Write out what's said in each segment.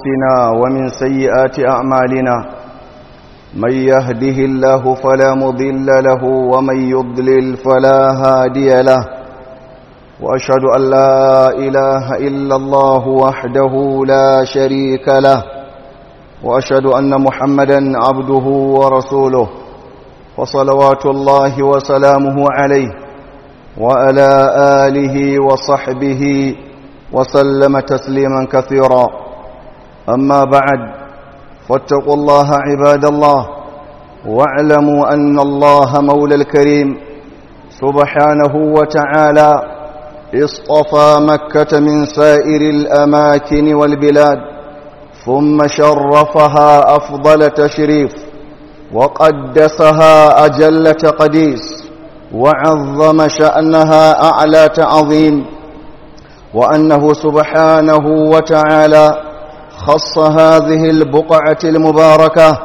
أنفسنا ومن سيئات أعمالنا من يهده الله فلا مضل له ومن يضلل فلا هادي له وأشهد أن لا إله إلا الله وحده لا شريك له وأشهد أن محمدا عبده ورسوله وصلوات الله وسلامه عليه وعلى آله وصحبه وسلم تسليما كثيرا أما بعد فاتقوا الله عباد الله واعلموا أن الله مولى الكريم سبحانه وتعالى اصطفى مكة من سائر الأماكن والبلاد ثم شرفها أفضل تشريف وقدسها أجل تقديس وعظم شأنها أعلى تعظيم وأنه سبحانه وتعالى خص هذه البقعة المباركة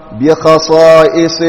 بخصائص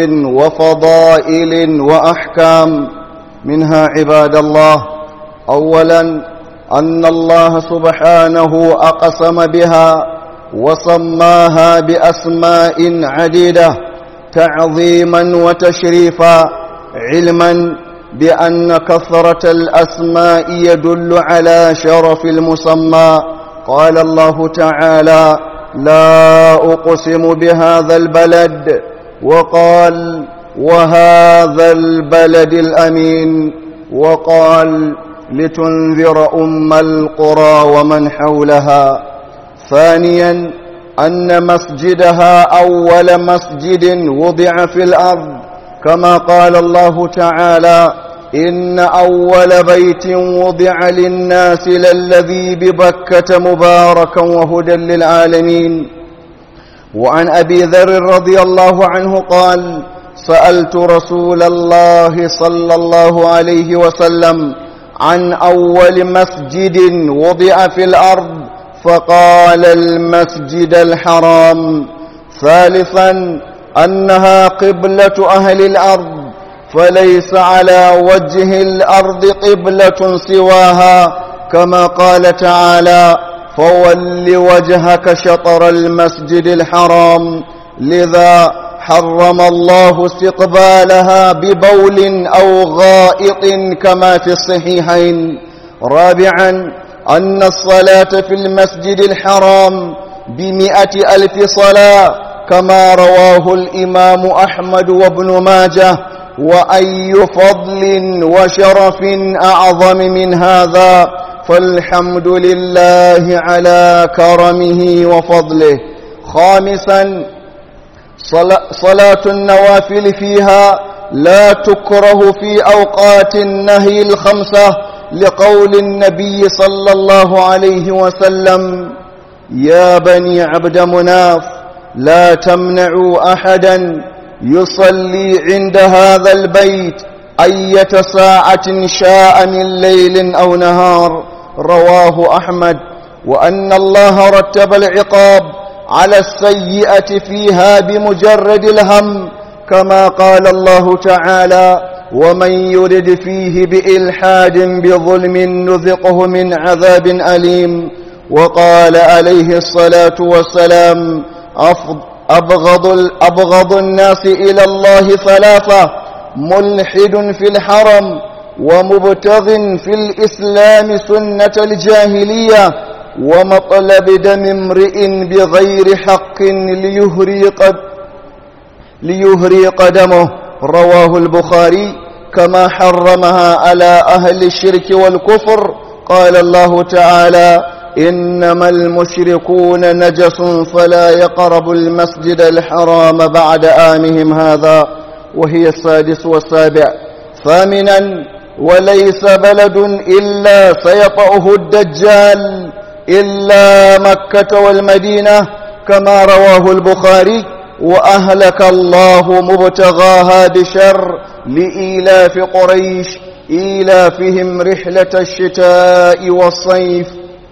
وفضائل وأحكام منها عباد الله أولا أن الله سبحانه أقسم بها وسماها بأسماء عديدة تعظيما وتشريفا علما بأن كثرة الأسماء يدل على شرف المسمى قال الله تعالى لا أقسم بهذا البلد وقال وهذا البلد الأمين وقال لتنذر أم القرى ومن حولها ثانيا أن مسجدها أول مسجد وضع في الأرض كما قال الله تعالى إن أول بيت وضع للناس للذي ببكة مباركا وهدى للعالمين وعن أبي ذر رضي الله عنه قال سألت رسول الله صلى الله عليه وسلم عن أول مسجد وضع في الأرض فقال المسجد الحرام ثالثا أنها قبلة أهل الأرض فليس على وجه الأرض قبلة سواها كما قال تعالى فول وجهك شطر المسجد الحرام لذا حرم الله استقبالها ببول أو غائط كما في الصحيحين رابعا أن الصلاة في المسجد الحرام بمئة ألف صلاة كما رواه الإمام أحمد وابن ماجه وأي فضل وشرف أعظم من هذا فالحمد لله على كرمه وفضله خامسا صلاة النوافل فيها لا تكره في أوقات النهي الخمسة لقول النبي صلى الله عليه وسلم يا بني عبد مناف لا تمنعوا أحدا يصلي عند هذا البيت أية ساعة شاء من ليل أو نهار رواه أحمد وأن الله رتب العقاب على السيئة فيها بمجرد الهم كما قال الله تعالى ومن يرد فيه بإلحاد بظلم نذقه من عذاب أليم وقال عليه الصلاة والسلام أبغض, أبغض الناس إلى الله ثلاثة ملحد في الحرم ومبتغ في الإسلام سنة الجاهلية ومطلب دم امرئ بغير حق ليهري, قد ليهري قدمه رواه البخاري كما حرمها على أهل الشرك والكفر قال الله تعالى إنما المشركون نجس فلا يقربوا المسجد الحرام بعد آمهم هذا وهي السادس والسابع ثامنا وليس بلد إلا سيطأه الدجال إلا مكة والمدينة كما رواه البخاري وأهلك الله مبتغاها بشر لإيلاف قريش إيلافهم رحلة الشتاء والصيف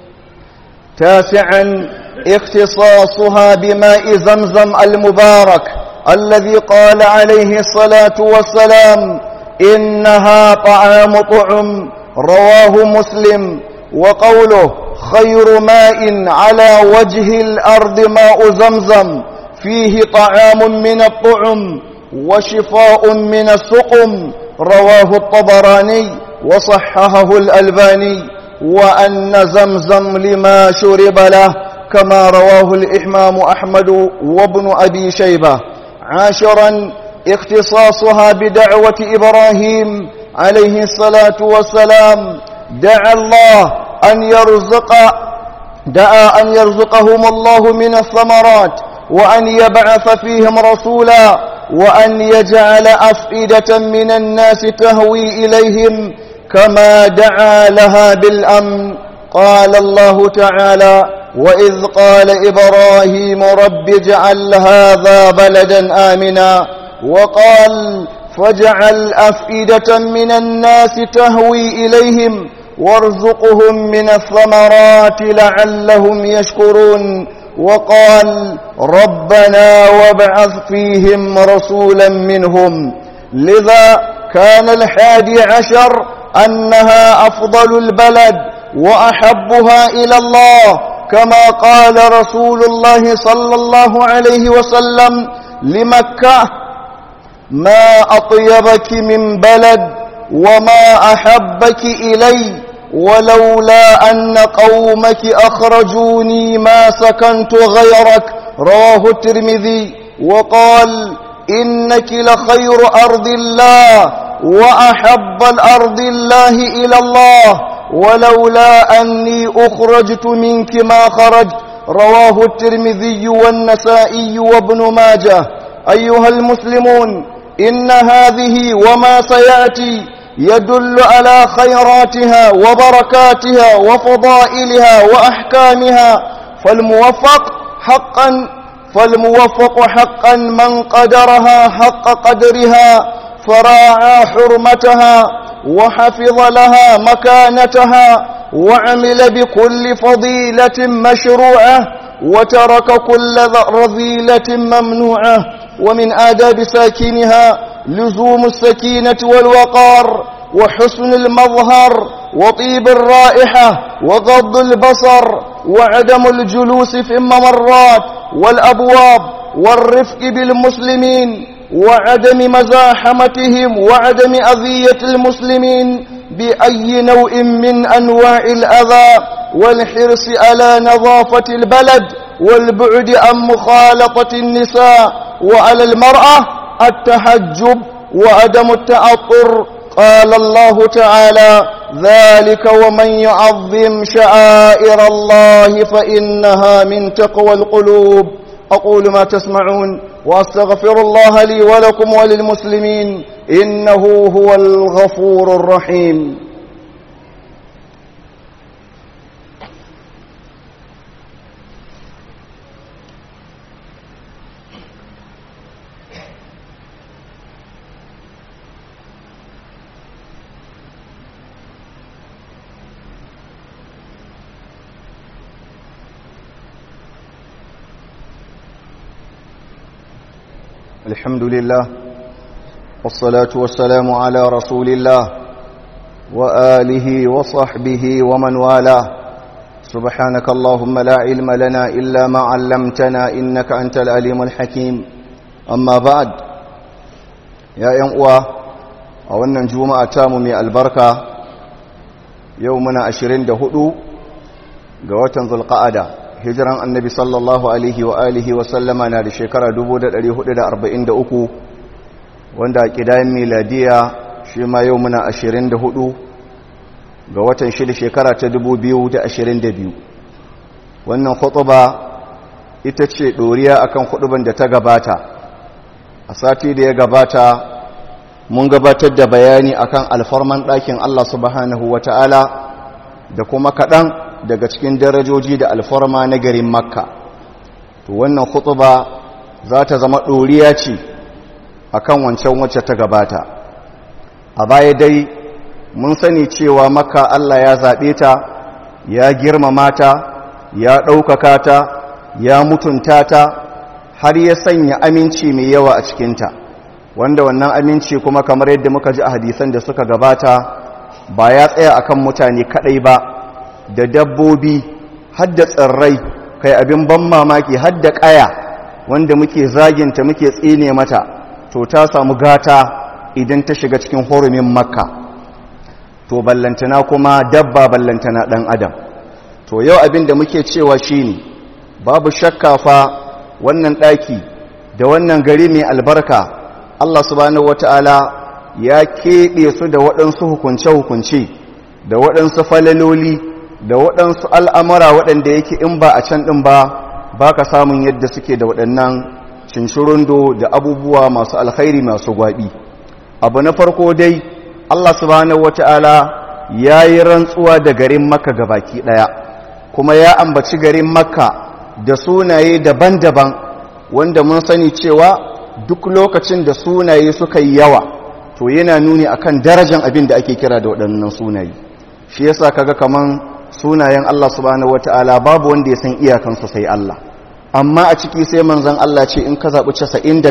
تاسعا اختصاصها بماء زمزم المبارك الذي قال عليه الصلاة والسلام إنها طعام طعم رواه مسلم وقوله خير ماء على وجه الأرض ماء زمزم فيه طعام من الطعم وشفاء من السقم رواه الطبراني وصححه الألباني وأن زمزم لما شرب له كما رواه الإمام أحمد وابن أبي شيبة عاشرا اختصاصها بدعوة إبراهيم عليه الصلاة والسلام دعا الله أن يرزق دعا أن يرزقهم الله من الثمرات وأن يبعث فيهم رسولا وأن يجعل أفئدة من الناس تهوي إليهم كما دعا لها بالأمن قال الله تعالى وإذ قال إبراهيم رب اجعل هذا بلدا آمنا وقال فاجعل أفئدة من الناس تهوي إليهم وارزقهم من الثمرات لعلهم يشكرون وقال ربنا وابعث فيهم رسولا منهم لذا كان الحادي عشر أنها أفضل البلد وأحبها إلى الله كما قال رسول الله صلى الله عليه وسلم لمكة ما أطيبك من بلد وما أحبك إلي ولولا أن قومك أخرجوني ما سكنت غيرك رواه الترمذي وقال إنك لخير أرض الله وأحب الأرض الله إلى الله ولولا أني أخرجت منك ما خرجت رواه الترمذي والنسائي وابن ماجه أيها المسلمون إن هذه وما سيأتي يدل على خيراتها وبركاتها وفضائلها وأحكامها فالموفق حقا فالموفق حقا من قدرها حق قدرها فراعى حرمتها وحفظ لها مكانتها وعمل بكل فضيلة مشروعة وترك كل رذيلة ممنوعة ومن آداب ساكنها لزوم السكينة والوقار وحسن المظهر وطيب الرائحة وغض البصر وعدم الجلوس في الممرات والأبواب والرفق بالمسلمين وعدم مزاحمتهم وعدم أذية المسلمين بأي نوع من أنواع الأذى والحرص على نظافة البلد والبعد عن مخالطة النساء وعلى المرأة التحجب وعدم التأطر قال الله تعالى ذلك ومن يعظم شعائر الله فإنها من تقوى القلوب أقول ما تسمعون وأستغفر الله لي ولكم وللمسلمين إنه هو الغفور الرحيم الحمد لله والصلاة والسلام على رسول الله وآله وصحبه ومن والاه سبحانك اللهم لا علم لنا إلا ما علمتنا إنك أنت العليم الحكيم أما بعد يا ينقوى أولا جمعة تاممي البركة يومنا أشرين دهدو قوة ذو القعدة hijiran annabi sallallahu alaihi wa alihi wa sallama na da shekara 1443 wanda a kidayen miladiya shi ma yau muna 24 ga watan shida shekara ta 2022 wannan khutuba ita ce doriya akan khutuban da ta gabata a sati da ya gabata mun gabatar da bayani akan alfarman ɗakin Allah subhanahu wa ta'ala da kuma kaɗan daga cikin darajoji da alfarma na garin makka to wannan khutuba za ta zama ɗoriya ce akan wancan wacce ta gabata a baya dai mun sani cewa makka allah ya zaɓe ta ya girmama ta ya ɗaukaka ta ya mutunta ta har ya sanya aminci mai yawa a cikinta wanda wannan aminci kuma kamar yadda muka ji a hadisan da suka gabata ba ya tsaya akan mutane kaɗai ba da dabbobi har da tsirrai kai abin ban mamaki har da ƙaya wanda muke zaginta muke tsine mata to ta samu gata idan ta shiga cikin hurumin makka to ballantana kuma dabba ballantana ɗan adam to yau abin da muke cewa shine babu shakka fa wannan ɗaki da wannan gari mai albarka Allah subhanahu wata'ala ya keɓe su da waɗansu hukunce-hukunce da waɗansu falaloli da waɗansu al'amura waɗanda yake in ba a can ɗin ba ba ka samun yadda suke da waɗannan cincirundo da abubuwa masu alkhairi masu gwaɓi abu na farko dai Allah subhanahu wata'ala ya yi rantsuwa da garin makka baki ɗaya kuma ya ambaci garin makka da sunaye daban-daban wanda mun sani cewa duk lokacin da sunaye suka yi yawa to yana nuni akan darajar abin da ake kira da waɗannan sunaye shi yasa kaga kaman sunayen Allah subhanahu wata'ala babu wanda ya san iyakansu sai Allah amma a ciki sai manzon Allah ce in ka zaɓi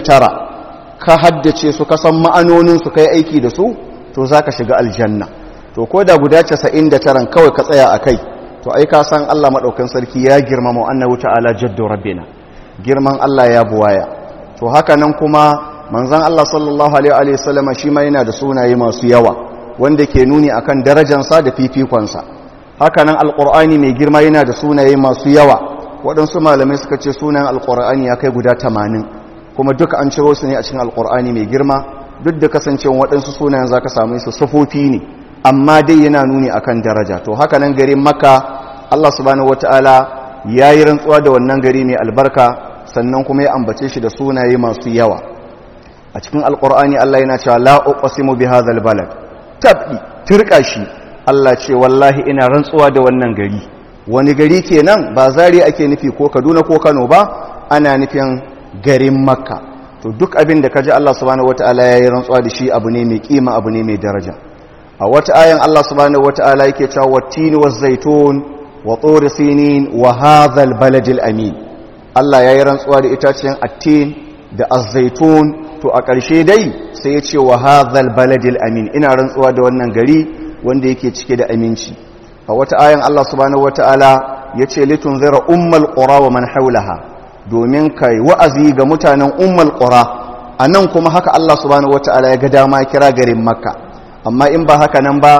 99 ka haddace su ka san ma'anonin su kai aiki da su to zaka shiga aljanna to ko da guda 99 kawai ka tsaya akai to ai ka san Allah madaukan sarki ya girmama annahu ta'ala jaddu rabbina girman Allah ya buwaya to haka nan kuma manzon Allah sallallahu alaihi wa sallama shi ma yana da sunaye masu yawa wanda ke nuni akan darajarsa da fifikonsa haka nan alqur'ani mai girma yana da sunaye masu yawa waɗansu malamai suka ce sunayen alqur'ani ya kai guda 80 kuma duka an ciro su ne a cikin alqur'ani mai girma duk da kasancewa waɗansu sunayen zaka samu su sufofi ne amma dai yana nuni akan daraja to haka nan garin makka Allah subhanahu wataala yayi rantsuwa da wannan gari mai albarka sannan kuma ya ambace shi da sunaye masu yawa a cikin alqur'ani Allah yana cewa la uqsimu bi hadzal balad tabbi turka shi Allah ce wallahi ina rantsuwa da wannan gari wani gari kenan ba zari ake nufi ko Kaduna ko Kano ba ana nufin garin Makka to duk abin da kaji Allah subhanahu wataala yayi rantsuwa da shi abu ne mai kima abu ne mai daraja a wata ayan Allah subhanahu wataala yake cewa wattini waz-zaitun wa tur sinin wa hadhal baladil amin Allah yayi rantsuwa da itacen attin da az-zaitun to a ƙarshe dai sai ya ce wa hadhal baladil amin ina rantsuwa da wannan gari wanda yake cike da aminci a wata ayan Allah subhanahu wataala yace litunzira ummal qura wa man hawlaha domin kai wa'azi ga mutanen ummal qura anan kuma haka Allah subhanahu wataala ya ga dama kira garin makka amma in ba haka nan ba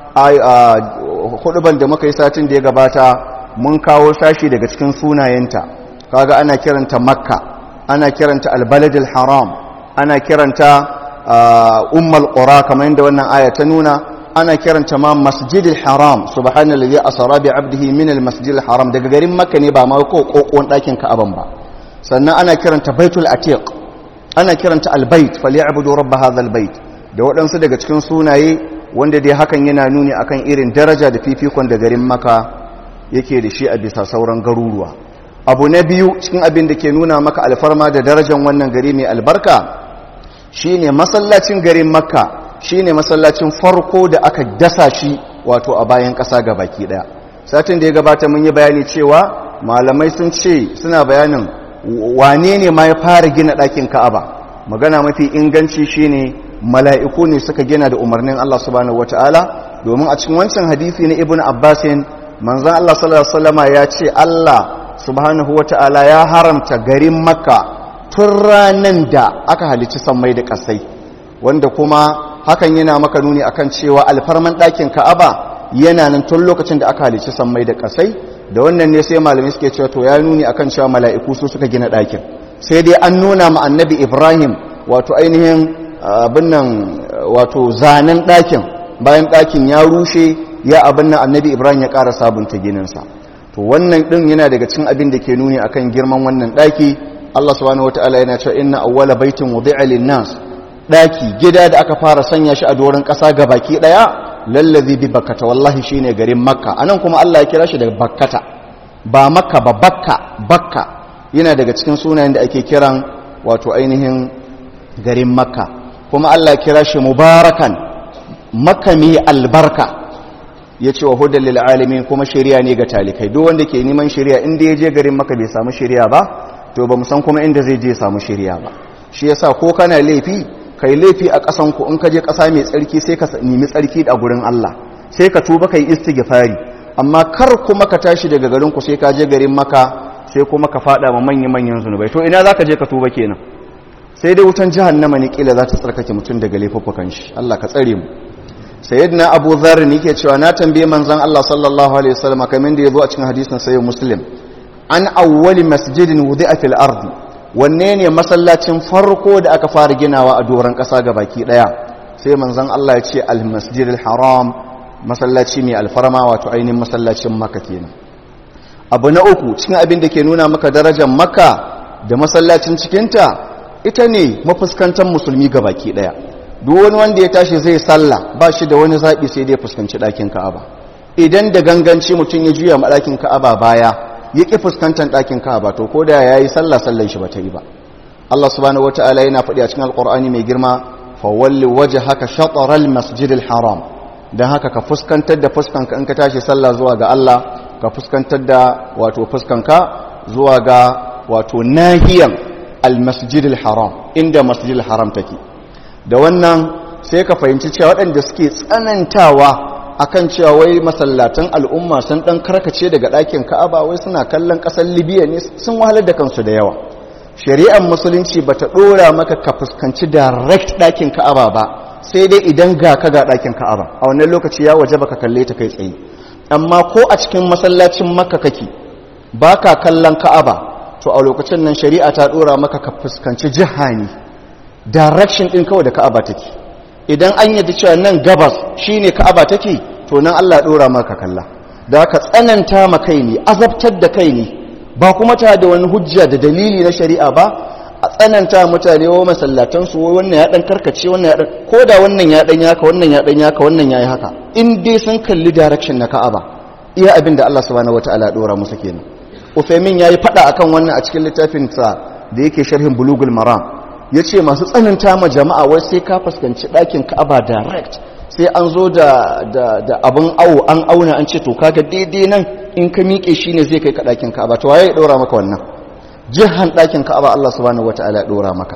huduban da muka yi satin da ya gabata mun kawo sashi daga cikin sunayenta kaga ana kiranta makka ana kiranta albaladil haram ana kiranta ummal qura kamar yadda wannan aya ta nuna ana kiranta ma masjidil haram subhanallazi asra bi abdihi min almasjidil haram daga garin makka ne ba ma ko kokon dakin ka'aban ba sannan ana kiranta baitul atiq ana kiranta albayt falyabudu rabb hadha albayt da waɗansu daga cikin sunaye wanda dai hakan yana nuni akan irin daraja da fifikon da garin maka yake da shi a bisa sauran garuruwa abu na biyu cikin abin da ke nuna maka alfarma da darajar wannan gari mai albarka shine masallacin garin makka shine masallacin farko da aka dasa shi wato a bayan ƙasa ga baki ɗaya satin da ya gabata mun yi bayani cewa malamai sun ce suna bayanin wane ne ma ya fara gina ɗakin ka'aba magana mafi inganci shine mala'iku ne suka gina da umarnin Allah subhanahu wata'ala domin a cikin wancan hadisi na ibn abbasin manzan Allah sallallahu alaihi wasallama ya ce Allah subhanahu wata'ala ya haramta garin makka tun ranan da aka halicci sammai da ƙasai wanda kuma hakan yana maka nuni akan cewa alfarman ɗakin ka'aba yana nan tun lokacin da aka halicci sammai da ƙasai da wannan ne sai malamai suke cewa to ya nuni akan cewa mala'iku su suka gina ɗakin sai dai an nuna ma annabi ibrahim wato ainihin abin nan wato zanen ɗakin bayan ɗakin ya rushe ya abin nan annabi ibrahim ya ƙara sabunta gininsa to wannan ɗin yana daga cikin abin da ke nuni akan girman wannan ɗaki allah subhanahu wataala yana cewa inna awwala baitin wudi'a lin-nas ɗaki gida da aka fara sanya shi a doron ƙasa ga baki ɗaya lallazi bi bakkata wallahi shine garin makka anan kuma allah ya kira shi daga bakkata ba makka ba bakka bakka yana daga cikin sunayen da ake kiran wato ainihin garin makka kuma Allah kira shi mubarakan makka mai albarka ya ce wa hudun lil'alimin kuma shirya ne ga talikai duk wanda ke neman shirya inda ya je garin makka bai samu shirya ba to ba san kuma inda zai je samu shirya ba shi yasa ko kana laifi kai laifi a ƙasanku in ka je ƙasa mai tsarki sai ka nemi tsarki a gurin Allah sai ka tuba kai istighfari amma kar kuma ka tashi daga garin ku sai ka je garin maka sai kuma ka fada ma manya-manyan zunubai to ina za ka je ka tuba kenan sai dai wutan jahannama ne kila za ta tsarkake mutum daga laifuffukan shi Allah ka tsare mu sayyidina abu dharr ne yake cewa na tambaye manzon Allah sallallahu alaihi wasallam kamar da yazo a cikin hadisin sahih muslim an awwali masjidin wudi'a fil ardi wanne ne masallacin farko da aka fara ginawa a doron kasa baki daya sai manzon Allah ya ce al masjidil haram masallaci mai alfarma wato ainihin masallacin makka kenan abu na uku cikin abin da ke nuna maka darajar makka da masallacin cikinta ita ne mafuskantar musulmi ga baki daya duk wani wanda ya tashi zai salla ba shi da wani zaɓi sai dai fuskanci ɗakin ka'aba idan da ganganci mutum ya juya ma ɗakin ka'aba baya ya ƙi fuskantar ɗakin ka'aba to ko da ya yi salla sallan shi ba ta yi ba Allah subhanahu wata'ala yana faɗi a cikin alƙur'ani mai girma fawalli waje haka shataral masjidil haram don haka ka fuskantar da fuskanka in ka tashi sallah zuwa ga Allah ka fuskantar da wato fuskanka zuwa ga wato nahiyan almasjidil haram inda masjidil haram take da wannan sai ka fahimci cewa waɗanda suke tsanantawa akan cewa wai masallatan al'umma sun ɗan karkace daga ɗakin ka'aba wai suna kallon ƙasar libya ne sun wahalar da kansu da yawa shari'ar musulunci ba ta ɗora maka ka fuskanci direct ɗakin ka'aba ba sai dai idan ga ka ga ɗakin ka'aba a wannan lokaci ya waje baka kalle ta kai tsaye amma ko a cikin masallacin makka kake ba ka kallon ka'aba to a lokacin nan shari'a ta ɗora maka ka fuskanci jiha ne direction ɗin kawai da ka'aba take idan an yadda cewa nan gabas shine ka'aba take to nan Allah ya ɗora maka kalla da ka tsananta ma kai ne azabtar da kai ne ba kuma ta da wani hujja da dalili na shari'a ba a tsananta mutane wa masallatan su wannan ya dan karkace wannan ya dan koda wannan ya dan yaka wannan ya dan yaka wannan yayi haka in dai sun kalli direction na Ka'aba iya abin da Allah subhanahu wataala ya dora musu kenan Uthaymin yayi fada akan wannan a cikin littafin sa da yake sharhin Bulugul Maram yace masu tsananta ma jama'a wai sai ka fuskanci dakin Ka'aba direct sai an zo da da da abun awo an auna an ce to kaga daidai nan in ka miƙe shine zai kai ka dakin Ka'aba to waye ya dora maka wannan jihan ɗakin ka'aba Allah subhanahu wata'ala ya ɗora maka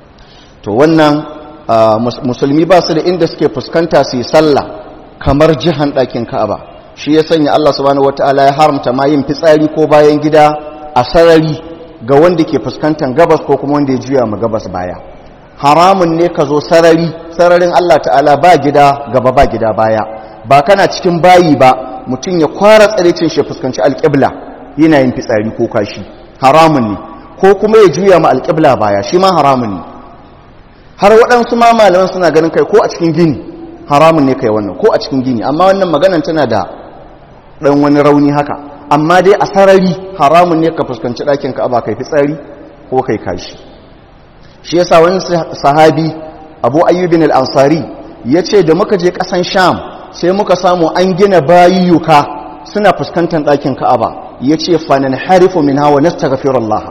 to wannan musulmi ba su da inda suke fuskanta su yi sallah kamar jihan ɗakin ka'aba shi ya sanya Allah subhanahu wata'ala ya haramta ma yin fitsari ko bayan gida a sarari ga wanda ke fuskantar gabas ko kuma wanda ya juya ma gabas baya haramun ne ka zo sarari sararin Allah ta'ala ba gida gaba ba gida baya ba kana cikin bayi ba mutum ya kwara tsarecin shi fuskanci alƙibla yana yin fitsari ko kashi haramun ne ko kuma ya juya ma alƙibla baya shi ma haramun ne har waɗansu ma malaman suna ganin kai ko a cikin gini haramun ne kai wannan ko a cikin gini amma wannan maganan tana da ɗan wani rauni haka amma dai a sarari haramun ne ka fuskanci ɗakin ka ba kai fitsari ko kai kashi shi yasa wani sahabi abu ayyubin al-ansari ya ce da muka je ƙasan sham sai muka samu an gina bayiyuka suna fuskantar ɗakin ka'aba ya ce fanin harifu min hawa na stagafirullah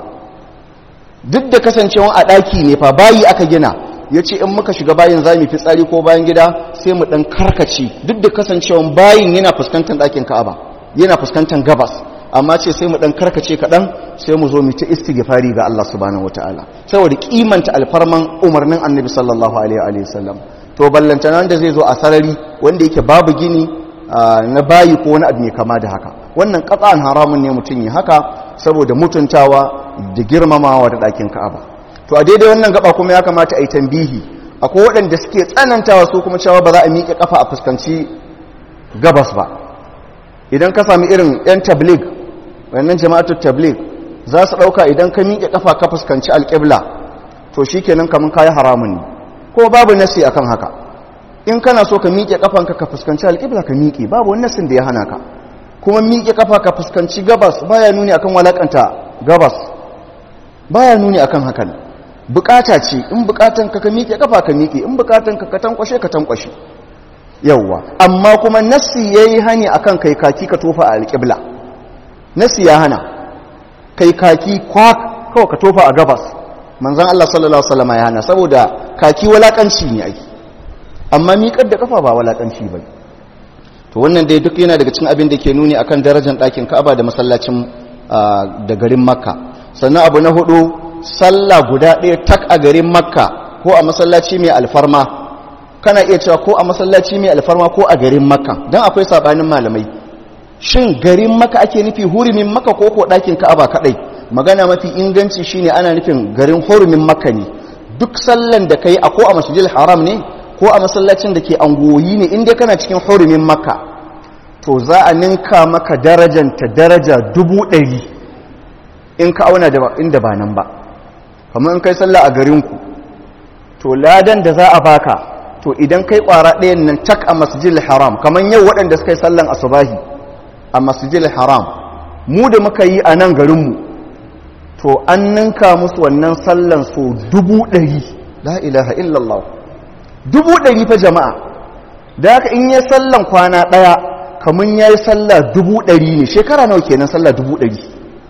duk da kasancewa a ɗaki ne fa bayi aka gina ya ce in muka shiga bayin za mu fi tsari ko bayan gida sai mu ɗan karkaci duk da kasancewa bayin yana fuskantar ɗakin ka'aba yana fuskantar gabas amma ce sai mu ɗan karkace kaɗan sai mu zo mu ta istighfari ga Allah subhanahu wataala saboda kimanta alfarman umarnin annabi sallallahu alaihi wa sallam to ballantana wanda zai zo a sarari wanda yake babu gini na bayi ko wani abu mai kama da haka wannan ƙasa'an haramun ne mutum yi haka saboda mutuntawa da girmamawa da ɗakin ka'aba to a daidai wannan gaba kuma ya kamata a yi tambihi akwai waɗanda suke tsanantawa su kuma cewa ba za a miƙe ƙafa a fuskanci gabas ba idan ka sami irin 'yan tablig wannan jama'atu tablig za su ɗauka idan ka miƙe ƙafa ka fuskanci alƙibla to shi kenan kamar kayi haramun ne ko babu nasi akan haka in kana so ka miƙe ƙafanka ka fuskanci alƙibla ka miƙe babu wani nasin da ya hana ka kuma miƙe ƙafa ka fuskanci gabas baya nuni akan walakanta gabas baya nuni akan hakan bukata ce in bukatan ka ka miƙe ƙafa ka miƙe in bukatan ka ka tankwashe ka tankwashe yawwa amma kuma nasi yayi hani akan kai kaki ka tofa a alƙibla nasi ya hana kai kaki kwak kawai ka tofa a gabas manzon Allah sallallahu alaihi wasallam ya hana saboda kaki walakanci ne ai amma miƙar da kafa ba walakanci ba to wannan dai duk yana daga cikin abin da ke nuni akan darajar ɗakin Ka'aba da masallacin da garin Makka sannan abu na hudu sallah guda ɗaya tak a garin Makka ko a masallaci mai alfarma kana iya cewa ko a masallaci mai alfarma ko a garin Makka dan akwai sabanin malamai shin garin maka ake nufi hurumin maka ko ko ɗakin ka'aba kaɗai magana mafi inganci shine ana nufin garin hurumin maka ne duk sallan da ka yi a ko a masjidil haram ne ko a masallacin da ke angoyi ne inda kana cikin hurumin maka to za a ninka maka darajanta daraja dubu ɗari in ka auna da inda ba nan ba kamar in kai sallah a garinku to ladan da za a baka to idan kai kwara ɗayan nan tak a masjidil haram kamar yau waɗanda suka yi sallan asubahi a masjidil haram mu da muka yi a nan garinmu to an ninka musu wannan sallan so dubu ɗari la ilaha illallah dubu ɗari fa jama'a da haka in yi sallan kwana ɗaya kamar ya yi sallah dubu ɗari ne shekara nawa kenan sallah dubu ɗari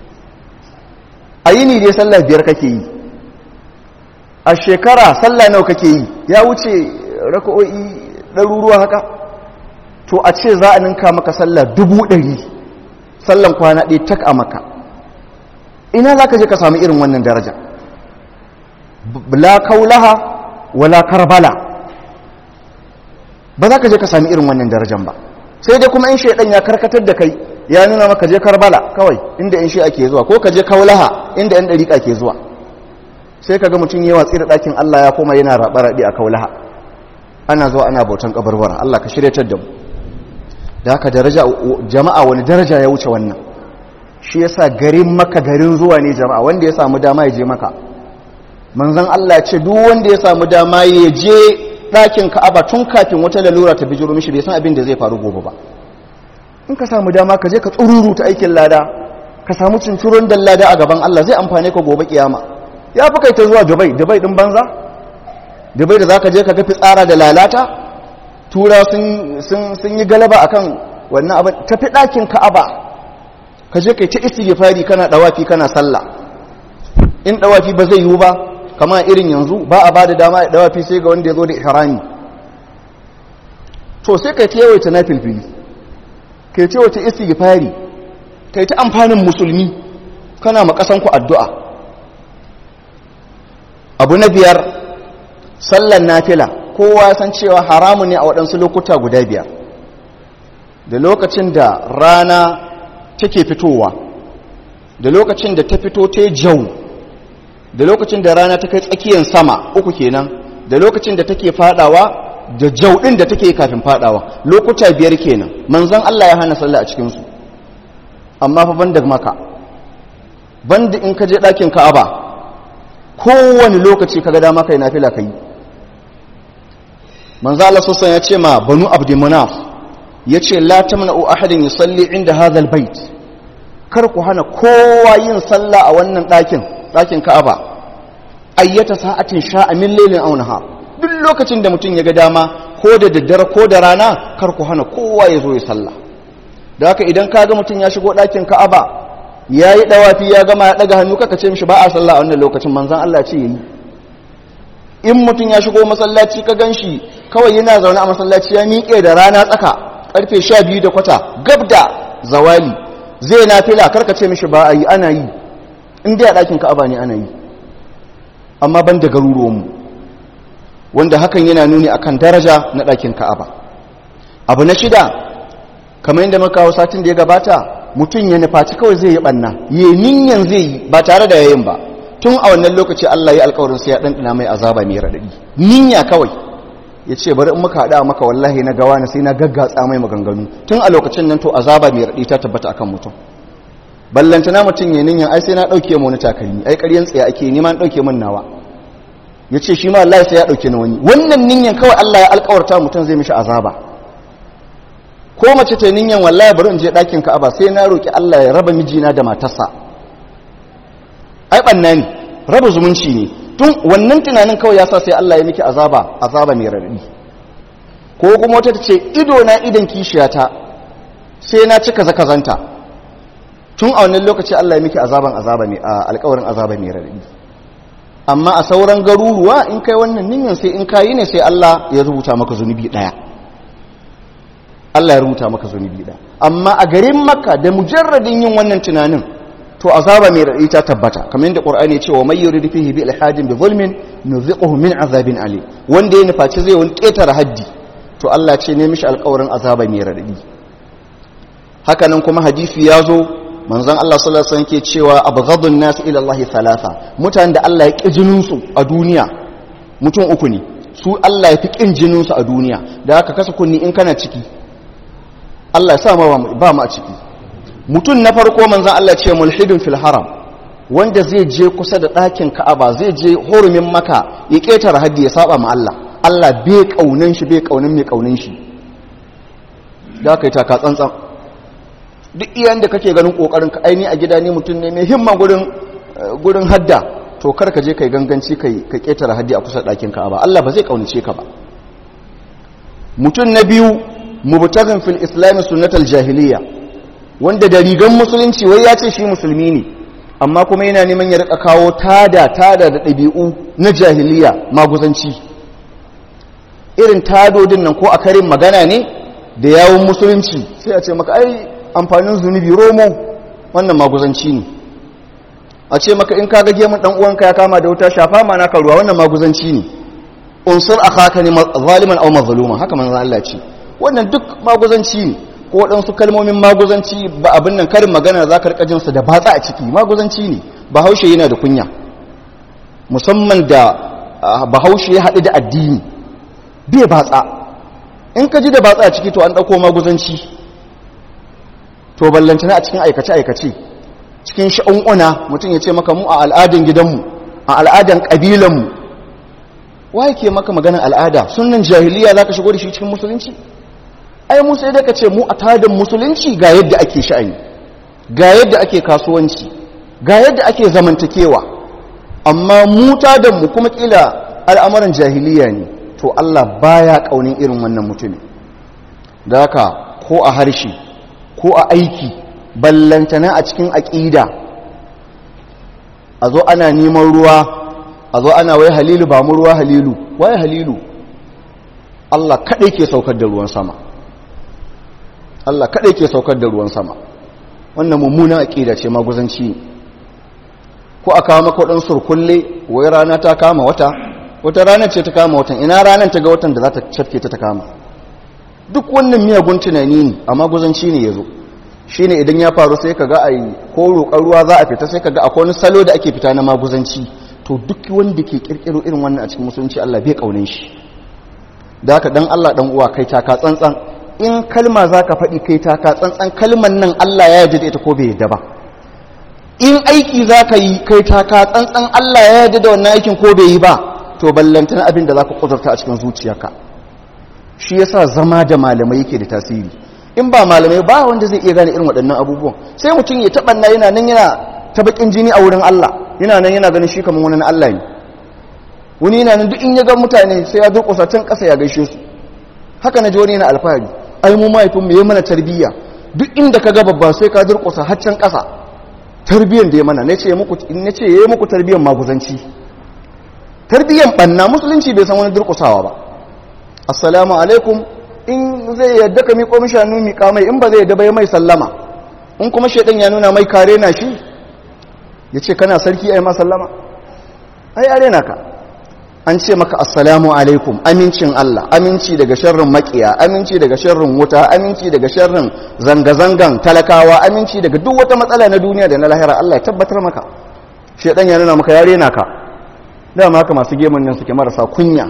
a yi ni dai sallah biyar kake yi a shekara sallah nawa kake yi ya wuce raka'o'i ɗaruruwa haka to a ce za a ninka maka sallah dubu ɗari sallan kwana ɗaya tak a maka ina za ka je ka sami irin wannan daraja la kaulaha wala karbala ba za ka je ka sami irin wannan darajan ba sai dai kuma in shaidan ya karkatar da kai ya nuna maka je karbala kawai inda in shi ake zuwa ko ka je kaulaha inda yan dariƙa ke zuwa sai ka ga mutum yawa tsira ɗakin Allah ya koma yana raɓa raɗi a kaulaha ana zuwa ana bautan kabarbara Allah ka shiryatar da mu da haka daraja jama'a wani daraja ya wuce wannan shi yasa garin maka garin zuwa ne jama'a wanda ya samu dama ya je maka manzon Allah ya ce duk wanda ya samu dama ya je ɗakin ka'aba tun kafin wata lalura ta bijiro mishi bai san abin da zai faru gobe ba in ka samu dama ka je ka tsururu ta aikin lada ka samu cincurun da lada a gaban Allah zai amfane ka gobe kiyama ya fi kai ta zuwa dubai dubai din banza dubai da za ka je ka ga fitsara da lalata tura sun yi galaba akan wannan abin tafi ɗakin ka'aba ka je kai ta istighfari kana dawafi kana sallah in dawafi ba zai yiwu ba kama irin yanzu ba a bada dama ya dawafi sai ga wanda ya zo da ihrami to sai kai ta yawaita nafilfili kai ta yawaita istighfari kai ta amfanin musulmi kana ma kasan ku addu'a abu na biyar sallan nafila kowa san cewa haramu ne a waɗansu lokuta guda biyar da lokacin da rana take fitowa da lokacin da ta fito ta jau da lokacin da rana ta kai tsakiyar sama uku kenan da lokacin da take fadawa da jau din da take kafin fadawa lokuta biyar kenan manzon Allah ya hana sallah a cikin su amma fa banda maka banda in ka je ɗakin Ka'aba kowane lokaci kaga dama kai nafila kai manzo Allah sosai ya ce ma banu abdul manaf yace la tamna'u ahadin yusalli inda hadha albayt kar ku hana kowa yin sallah a wannan ɗakin ɗakin Ka'aba ayyata sa'atin sha'a min lailin aw nahar duk lokacin da mutum ya ga dama ko da daddare ko da rana kar ku hana kowa ya zo ya sallah da haka idan ka ga mutum ya shigo ɗakin Ka'aba ya yi ɗawafi ya gama ya ɗaga hannu kaka ce mishi ba a sallah a wannan lokacin manzan Allah ce yi in mutum ya shigo masallaci ka gan shi kawai yana zaune a masallaci ya miƙe da rana tsaka ƙarfe sha biyu da kwata gab da zawali zai na fila karka ce mishi ba a yi ana yi in dai a ɗakin ka'aba ne ana yi amma ban da garuruwanmu wanda hakan yana nuni akan daraja na ɗakin ka'aba abu na shida kamar yadda muka kawo satin da ya gabata mutum ya nufaci kawai zai yi ɓanna yi ninyan zai yi ba tare da yayin ba tun a wannan lokaci Allah ya alkawarin sai ya ɗanɗana mai azaba mai raɗaɗi ninya kawai ya ce bari in muka haɗa maka wallahi na gawa na sai na gaggatsa mai maganganu tun a lokacin nan to azaba mai raɗi ta tabbata akan mutum ballantana mutum ya ninya ai sai na ɗauke mu wani takalmi ai ƙaryan tsaye ake neman ɗauke min nawa ya ce shi ma Allah sai ya ɗauke na wani wannan ninyan kawai Allah ya alkawarta mutum zai mishi azaba ko mace ta ninyan wallahi bari in je ɗakin ka'aba sai na roki Allah ya raba mijina da matarsa ai banna ne raba zumunci ne tun wannan tunanin kawai ya sa sai Allah ya miki azaba azaba mai radadi ko kuma wata ta ce ido na idan kishiyata sai na cika zakazanta tun a wannan lokaci Allah ya miki azaban azaba mai alƙawarin azaba mai radadi amma a sauran garuruwa in kai wannan ninyan sai in kayi ne sai Allah ya rubuta maka zunubi daya Allah ya rubuta maka zunubi daya amma a garin Makka da mujarradin yin wannan tunanin to azaba mai raɗi ta tabbata kamar yadda qur'ani ya ce wa may yurid fihi bi ilhadin bi zulmin nuziquhu min azabin alim wanda ya nufaci zai wani ƙetare haddi to Allah ce ne mishi alƙawarin azaba mai raɗi hakanan kuma hadisi ya zo manzon Allah sallallahu alaihi wasallam ke cewa abghadun nas ila Allah thalatha mutanen da Allah ya ki jinin su a duniya mutum uku ne su Allah ya fi kin jinin su a duniya da haka kasa kunni in kana ciki Allah ya sa ma ba mu a ciki mutum na farko manzon Allah ce mulhidun fil haram wanda zai je kusa da ɗakin Ka'aba zai je hurumin Maka ya ketare haddi ya saba ma Allah Allah bai kaunan shi bai kaunan mai kaunan shi da haka yi taka tsantsan duk iyan da kake ganin kokarin ka aini a gida ne mutum ne mai himma gurin gurin hadda to kar ka je kai ganganci kai ka ketare haddi a kusa ɗakin Ka'aba Allah ba zai kaunace ka ba mutum na biyu mubtaghin fil islam sunnatal jahiliya wanda da rigan musulunci wai ya ce shi musulmi ne amma kuma yana neman ya rika kawo tada tada da ɗabi'u na jahiliya maguzanci irin tadodin nan ko a karin magana ne da yawon musulunci sai a ce maka ai amfanin zunubi romo wannan maguzanci ne a ce maka in ka ga gemun dan uwanka ya kama da wuta shafa ma naka ruwa wannan maguzanci ne unsur akhaka ne zaliman aw mazluma haka manzo Allah ce wannan duk maguzanci ne ko waɗansu kalmomin maguzanci ba abin nan karin magana za ka rikajin su da batsa a ciki maguzanci ne bahaushe yana da kunya musamman da bahaushe ya haɗu da addini bai batsa in ka ji da batsa a ciki to an ɗauko maguzanci to ballantana a cikin aikace-aikace cikin sha'un'una mutum ya ce maka mu a al'adan gidanmu a al'adan ƙabilanmu wa yake maka maganin al'ada sunan jahiliya za ka shigo da shi cikin musulunci ai mu sai da ka ce mu a tadan musulunci ga yadda ake sha'ani ga yadda ake kasuwanci ga yadda ake zamantakewa amma mu tadan mu kuma kila al'amuran jahiliya ne to Allah baya kaunin irin wannan mutumin da haka ko a harshe ko a aiki ballantana a cikin aƙida a zo ana neman ruwa a zo ana wai halilu ba mu ruwa halilu wai halilu Allah kaɗai ke saukar da ruwan sama Allah kaɗai ke saukar da ruwan sama wannan mummunan aƙida ce maguzanci ko a kawo maka waɗansu surkulle wai rana ta kama wata wata ranar ce ta kama watan ina ranar ta ga watan da za ta cafke ta ta kama duk wannan miyagun tunani ne a maguzanci ne ya zo shi ne idan ya faru sai ka ga a yi ko roƙar ruwa za a fita sai ka ga akwai wani salo da ake fita na maguzanci to duk wanda ke ƙirƙiro irin wannan a cikin musulunci Allah bai ƙaunin shi da haka dan Allah dan uwa kai taka tsantsan in kalma za ka faɗi kai taka tsantsan kalman nan Allah ya yarda da ita ko bai yarda ba in aiki za ka yi kai taka tsantsan Allah ya yarda da wannan aikin ko bai yi ba to ballantana abin da za ka kudurta a cikin zuciyarka shi yasa zama da malamai yake da tasiri in ba malamai ba wanda zai iya gane irin waɗannan abubuwan sai mutum ya taɓanna yana nan yana ta bakin jini a wurin Allah yana nan yana ganin shi kamar wani Allah ne wani yana nan duk in ya ga mutane sai ya durƙusa can ƙasa ya gaishe su haka na ji wani yana alfahari ai mu mahaifin mu yi mana tarbiyya duk inda ka ga babba sai ka durƙusa har can ƙasa tarbiyyan da ya mana nace muku nace yayi muku tarbiyyan maguzanci tarbiyyan banna musulunci bai san wani durƙusawa ba assalamu alaikum in zai yadda ka miƙo mishi hannu miƙa mai in ba zai yadda bai mai sallama in kuma shaidan ya nuna mai kare na shi ya ce kana sarki ai ma sallama ai are na ka an ce maka assalamu alaikum amincin Allah aminci daga sharrin makiya aminci daga sharrin wuta aminci daga sharrin zanga-zangan talakawa aminci daga duk wata matsala na duniya da na lahira Allah ya tabbatar maka shaidan ya nuna maka yare na ka dama haka masu gemun nan suke marasa kunya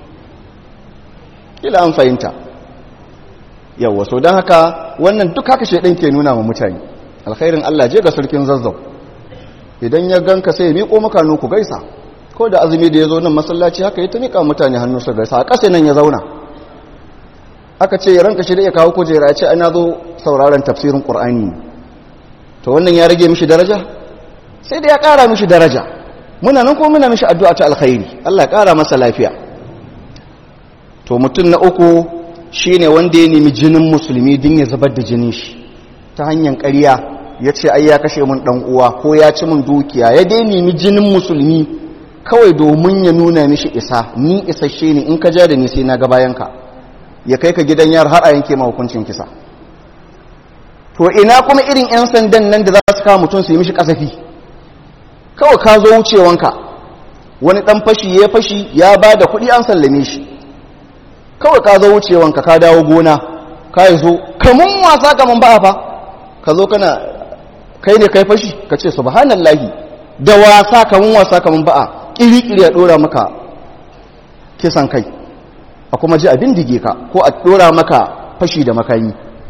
kila an fahimta yawa so don haka wannan duk haka shaidan ke nuna wa mutane alkhairin Allah je ga sarkin zazzau idan ya ganka sai ya miƙo maka hannu ku gaisa ko da azumi da ya zo nan masallaci haka ya ta miƙa mutane hannu su gaisa a ƙasa nan ya zauna aka ce ranka shi da ya kawo kujera ya ce ana zo sauraron tafsirin ƙur'ani to wannan ya rage mishi daraja sai da ya ƙara mishi daraja muna nan ko muna mishi addu'a ta alkhairi Allah ya ƙara masa lafiya to mutum na uku shine wanda ya nemi jinin musulmi din ya zubar da jinin shi ta hanyar ƙarya ya ce ai ya kashe mun ɗan uwa ko ya ci mun dukiya ya dai nemi jinin musulmi kawai domin ya nuna mishi isa ni isasshe ne in ka ja da ni sai na ga bayanka ya kai ka gidan yar har a yanke ma hukuncin kisa to ina kuma irin 'yan sandan nan da za su kawo mutum su yi mishi kasafi kawai ka zo wucewanka wani dan fashi ya fashi ya ba da kuɗi an sallame shi kawai ka zo wucewanka ka dawo gona ka yi zo kamun wasa kamun ba fa ka zo kana kai ne kai fashi ka ce subhanallahi da wasa kamun wasa kamun ba'a kiri-kiri ya dora maka kisan kai a kuma ji abin dige ka ko a dora maka fashi da makami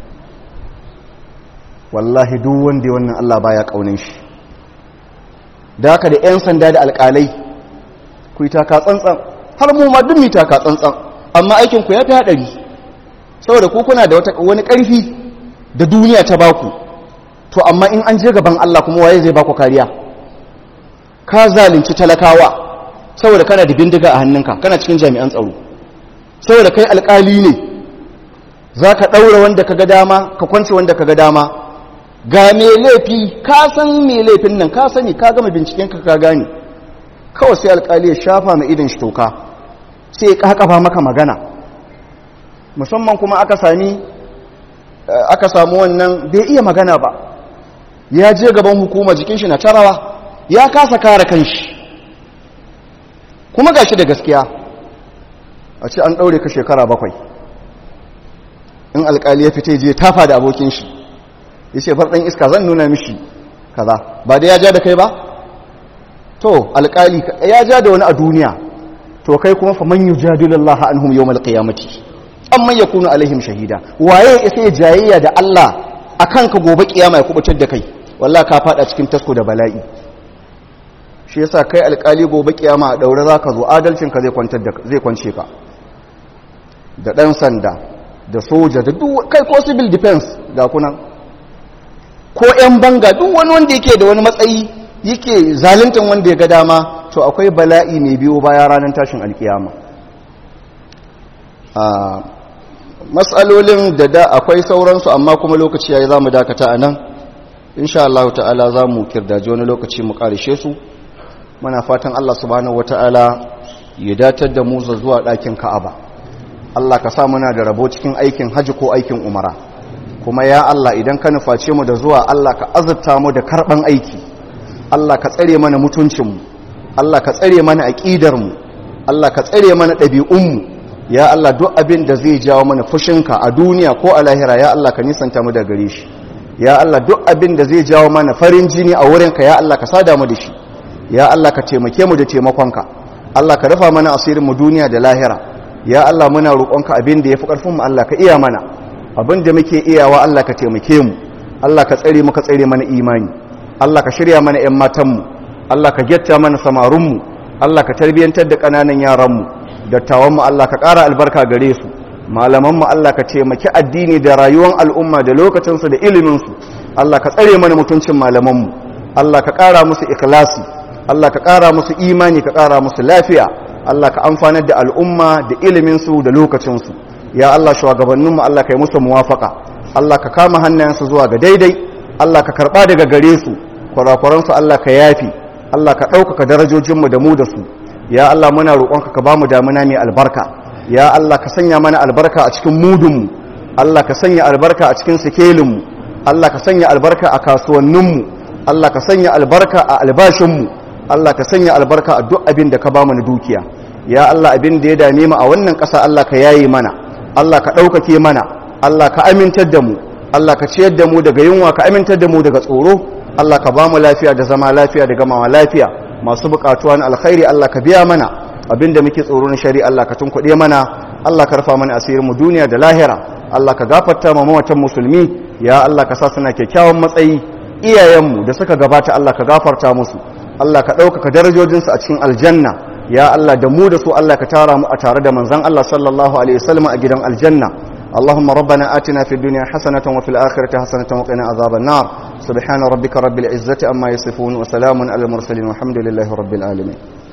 wallahi duk wanda wannan Allah baya kaunin shi da haka da 'yan sanda da alƙalai ku yi taka tsantsan har mu ma duk mi taka tsantsan amma aikin ku ya fi haɗari saboda ku kuna da wani ƙarfi da duniya ta baku to amma in an je gaban Allah kuma waye zai baku kariya ka zalunci talakawa saboda kana da bindiga a hannunka kana cikin jami'an tsaro saboda kai alƙali ne za ka ɗaura wanda ka ga dama ka kwance wanda ka ga dama ga mai laifi ka san mai laifin nan ka sani ka gama binciken ka ka gane kawai sai alkali ya shafa mai idan shi toka sai ya kakafa maka magana musamman kuma aka sami aka samu wannan bai iya magana ba ya je gaban hukuma jikin shi na tarawa ya kasa kare kanshi kuma gashi da gaskiya a ce an ɗaure ka shekara bakwai in alkali ya fita je tafa da abokin shi ya ce bar ɗan iska zan nuna mishi kaza ba da ya ja da kai ba to alƙali ya ja da wani a duniya to kai kuma fa man yujadilullah anhum yawmal qiyamati amma yakunu alaihim shahida waye ya sai jayayya da Allah akan ka gobe kiyama ya kubutar da kai wallahi ka fada cikin tasko da bala'i shi yasa kai alƙali gobe kiyama a daure zaka zo adalcin ka zai kwantar da zai kwance ka da dan sanda da soja da duk kai ko civil defense ga kunan ko 'yan banga duk wani wanda yake da wani matsayi yake zaluntan wanda ya ga dama to akwai bala'i mai biyo baya ranar tashin alkiyama matsalolin da da akwai sauransu amma kuma lokaci yayi za mu dakata a nan insha Allah ta'ala za mu kirdaji wani lokaci mu karishe su muna fatan Allah subhanahu wata'ala ya datar da mu zuwa ɗakin ka'aba Allah ka sa muna da rabo cikin aikin haji ko aikin umara kuma ya Allah idan ka nuface mu da zuwa Allah ka azurta mu da karban aiki Allah ka tsare mana mutuncinmu Allah ka tsare mana aƙidarmu Allah ka tsare mana ɗabi'unmu ya Allah duk abin da zai jawo mana fushinka a duniya ko a lahira ya Allah ka nisanta mu da gare shi ya Allah duk abin da zai jawo mana farin jini a wurinka ya Allah ka sada mu da shi ya Allah ka taimake mu da taimakonka Allah ka rufa mana asirin mu duniya da lahira ya Allah muna roƙonka abin da yafi ƙarfin mu Allah ka iya mana abin da muke iyawa Allah ka taimake mu Allah ka tsare mu ka tsare mana imani Allah ka shirya mana ƴan matanmu Allah ka gyatta mana samarunmu Allah ka tarbiyantar da ƙananan yaranmu dattawanmu Allah ka ƙara albarka gare su malamanmu Allah ka taimaki addini da rayuwar al'umma da lokacinsu da iliminsu Allah ka tsare mana mutuncin malamanmu Allah ka ƙara musu ikhlasi Allah ka ƙara musu imani ka ƙara musu lafiya Allah ka amfanar da al'umma da iliminsu da lokacinsu ya Allah shugabanninmu Allah ka yi musu muwafaka Allah ka kama hannayensu zuwa ga daidai Allah ka karɓa daga gare su kwarakwaransu Allah ka yafi Allah ka ɗaukaka darajojinmu da mu da su ya Allah muna roƙonka ka ba mu damuna mai albarka ya Allah ka sanya mana albarka a cikin mudunmu Allah ka sanya albarka a cikin sikelinmu Allah ka sanya albarka a kasuwanninmu Allah ka sanya albarka a albashinmu Allah ka sanya albarka a duk abin da ka ba mu na dukiya ya Allah abin da ya dame mu a wannan ƙasa Allah ka yaye mana Allah ka ɗaukake mana Allah ka amintar da mu Allah ka ciyar da mu daga yunwa ka amintar da mu daga tsoro Allah ka ba mu lafiya da zama lafiya da gamawa lafiya masu buƙatuwa na alkhairi Allah ka biya mana abinda muke tsoro na shari'a Allah ka tunkuɗe mana Allah ka rufa mana asirin mu duniya da lahira Allah ka gafarta ma mawatan musulmi ya Allah ka sa suna kyakkyawan matsayi iyayenmu da suka gabata Allah ka gafarta musu Allah ka ɗaukaka darajojinsu a cikin aljanna ya Allah da mu da su Allah ka tara mu a tare da manzon Allah sallallahu alaihi wasallam a gidan aljanna اللهم ربنا آتنا في الدنيا حسنة وفي الآخرة حسنة وقنا عذاب النار سبحان ربك رب العزة أما يصفون وسلام على المرسلين والحمد لله رب العالمين